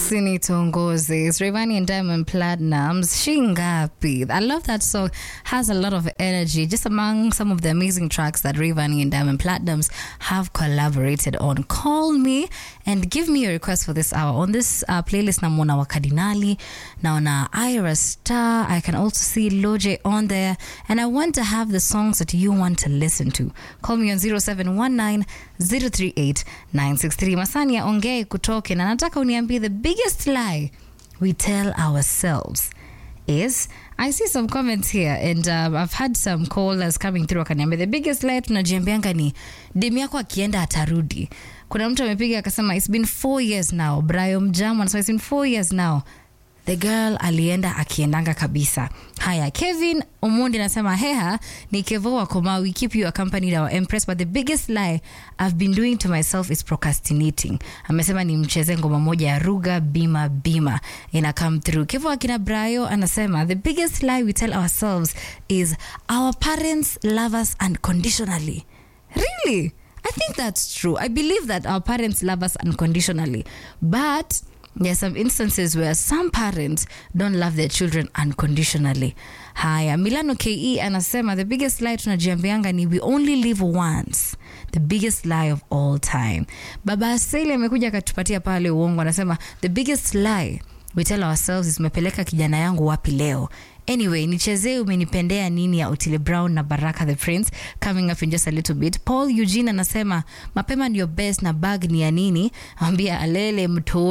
Usinitongoze. It's Rayvanny and Diamond Platnumz. Shingapi. I love that song. Has a lot of energy. Just among some of the amazing tracks that Rayvanny and Diamond Platnumz have collaborated on. Call me and give me a request for this hour. On this uh, playlist, namona wa Cardinali, naona Ira Star. I can also see Loje on there. And I want to have the songs that you want to listen to. Call me on 0719 038 963. Masania ongee kutoke na nataka uniambie the biggest lie we tell ourselves is I see some comments here and um, I've had some callers coming through wakaniambia the biggest lie tunajiambianga ni demu yako akienda atarudi. Kuna mtu amepiga akasema it's been four years now. Brian Mjamo anasema it's been four years now the girl alienda akiendanga kabisa haya kevin omundi anasema heha ni kevo wa komawi keep you accompanied our empress but the biggest lie i've been doing to myself is procrastinating amesema ni mcheze ngoma moja ya ruga bima bima ina come through kevo akina brayo anasema the biggest lie we tell ourselves is our parents love us unconditionally really i think that's true i believe that our parents love us unconditionally but there are some instances where some parents don't love their children unconditionally haya milano ke anasema the biggest lie tunajiambianga ni we only live once the biggest lie of all time baba aseli amekuja akatupatia pale uongo anasema the biggest lie we tell ourselves is umepeleka kijana yangu wapi leo anyway nichezee umenipendea nini ya otile brown na baraka the prince coming up in just a little bit paul eugene anasema mapema ndio best na bag ni ya nini ambia alele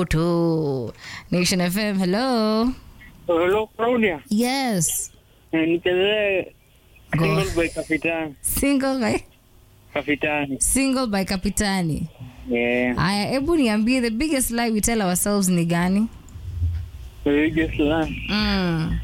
mtoto nation fm hello Hello, Claudia. yes Eh, Nichezee Go. single by Kapitani. single by, Kapitani. single by kapitani Yeah. haya hebu niambie the biggest lie we tell ourselves ni gani The biggest lie. mm.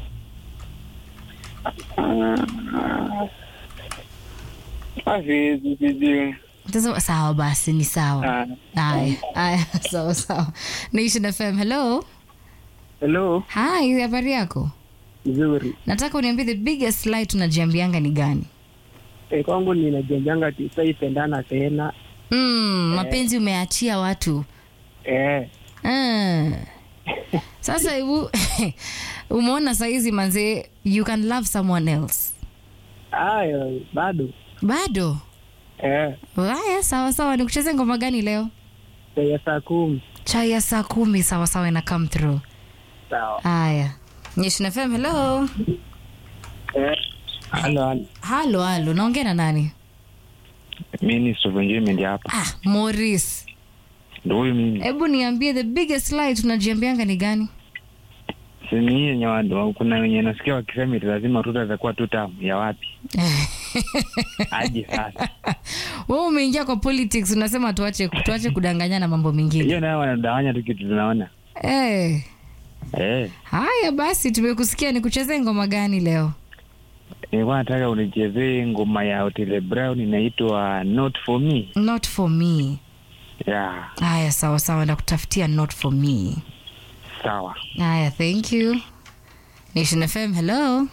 Ah, ah, siwezi sijui. Tazama- sawa basi ni sawa Ah, haya haya sawa sawa nation fm hello Hello. hi habari yako Nzuri. nataka uniambie the biggest lie tunajiambianga ni gani Eh, kwangu ninajenganga tisaipendana tena. mm, mapenzi umeachia watu Eh. mm. sasa hebu umeona saizi manzee you can love someone else Ayo, bado. bado Eh. haya sawa sawa nikucheze ngoma gani leo Ya saa kumi. chai ya saa kumi sawa sawa ina come through Sawa. haya Nation FM, hello Eh. Halo, halo. halo halo naongea na nani Minister of Enjoyment hapa. ah, Morris Ndio huyu mimi. hebu niambie the biggest lie tunajiambianga ni gani Si ni hii yenye watu kuna wenye nasikia wakisema eti lazima Ruto atakuwa tu tamu ya wapi? Aje sasa. wewe umeingia kwa politics unasema tuache tuache kudanganyana mambo mengine Hiyo nayo wanadanganya tu kitu tunaona. eh Eh, haya basi tumekusikia ni kuchezea ngoma gani leo nilikuwa nataka unichezee ngoma ya Otile Brown inaitwa Not for Me. not for me Yeah, haya sawa sawa ndakutafutia not for me sawa. haya thank you nation fm hello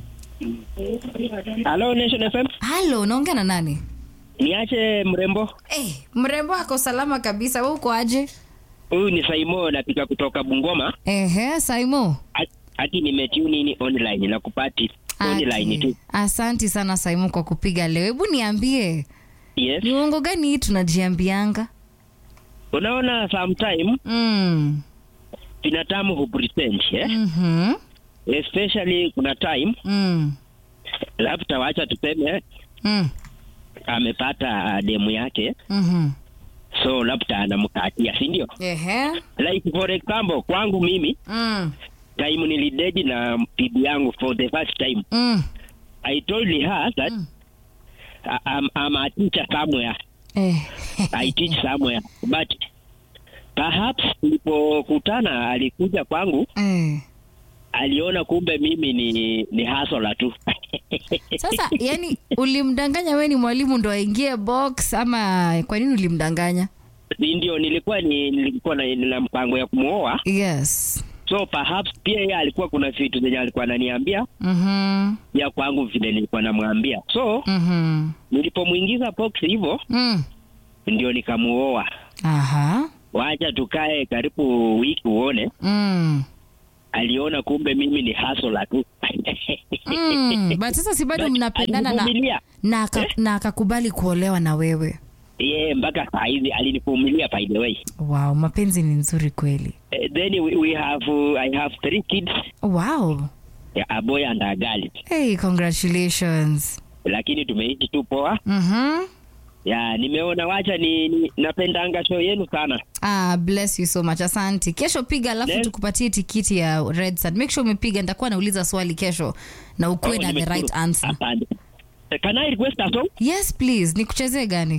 Halo, Nation FM. halo unaongea na nani Niache mrembo. eh mrembo ako salama kabisa we uko aje Huyu ni Saimo napika kutoka Bungoma. ehe saimo Hati nimetune in online na kupati online tu. Ati, asanti sana saimo kwa kupiga leo hebu niambie Yes. ni uongo gani hii tunajiambianga Unaona sometime mm. binadamu hupretend eh? mm-hmm. especially kuna time mm. labda wacha tuseme mm. amepata demu yake mm-hmm. so labda anamkatia si ndio ehe like for example kwangu mimi mm. time nilidedi na bibi yangu for the first time mm. i told her that Mm. I- I'm, I'm a teacher somewhere eh. i teach somewhere but perhaps tulipokutana alikuja kwangu eh. aliona kumbe mimi ni ni hasola tu sasa yani ulimdanganya we ni mwalimu ndo aingie box ama kwa nini ulimdanganya Si ndio nilikuwa ni nilikuwa na, na mpango ya kumwoa yes so perhaps pia yeye alikuwa kuna vitu zenye alikuwa ananiambia mm-hmm. ya kwangu vile nilikuwa namwambia so Mm-hmm. nilipomwingiza box hivyo Mm. ndio nikamuoa aha wacha tukae karibu wiki uone. Mm. Aliona kumbe mimi ni hasola tu Mm. But sasa si bado But mnapendana na alinivumilia. na aka- na akakubali kuolewa na wewe. Ye, mpaka saa hizi alinivumilia by the way. Wow, mapenzi ni nzuri kweli. Eh, then we, we have uh, I have three kids, Wow. yeah, a boy and a girl. Hey, congratulations. Lakini tumeishi tu poa. Mhm. Ya, nimeona wacha ni, ni napendanga show yenu sana. Ah, bless you so much. Asante. Kesho piga alafu Yes. tukupatie tikiti ya Red Sun. Make sure umepiga, nitakuwa nauliza swali kesho na ukuwe Oh, na the nimeshukuru. right answer. Asante. Eh, Can I request a song? Yes, please. Nikuchezee gani?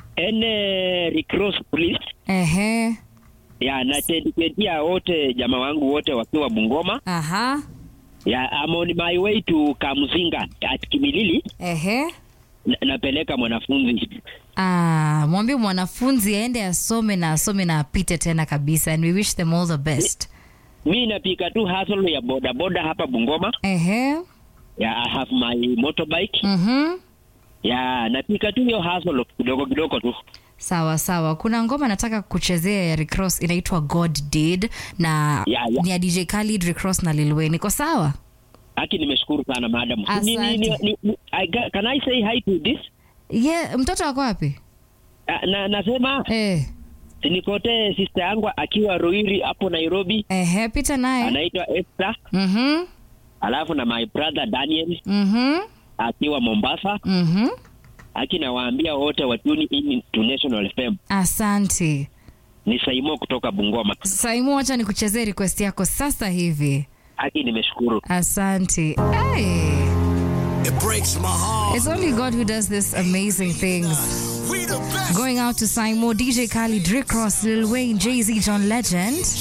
Ene recross please. Ehe. Ya, na tendikendia wote jamaa wangu wote wakiwa Bungoma. Aha. Ya, I'm on my way to Kamzinga at Kimilili. Ehe. Na, napeleka mwanafunzi. Ah, mwambie mwanafunzi aende asome na asome na apite tena kabisa and we wish them all the best. Mi napika tu hustle ya boda boda hapa Bungoma. Ehe. Ya, I have my motorbike. Mhm. Ya, napika tu hiyo hustle kidogo kidogo tu. Sawa sawa. Kuna ngoma nataka kuchezea ya Rick Ross inaitwa God Did na Ya, ya. ni ya DJ Khalid, Rick Ross na Lil Wayne. Iko sawa? Haki nimeshukuru sana madam. Ni, ni, ni, Asante. ni, ni, I, ga- can I say hi to this? Ye, mtoto wako wapi? Ah, na nasema Eh. nikote sister yangu akiwa Ruiri hapo Nairobi, Ehe, pita naye. anaitwa Esther, Mhm. alafu na my brother Daniel Mhm. akiwa Mombasa. Mhm. Aki nawaambia wote watuni in to National FM. Asante. Ni Saimo kutoka Bungoma. Saimu, wacha nikuchezee request yako sasa hivi. Aki nimeshukuru. Asante. Hey. It breaks my heart. It's only God who does this amazing things. We the best. Going out to Simo, DJ Khalid, Rick Ross, Lil Wayne, Jay Z, John Legend.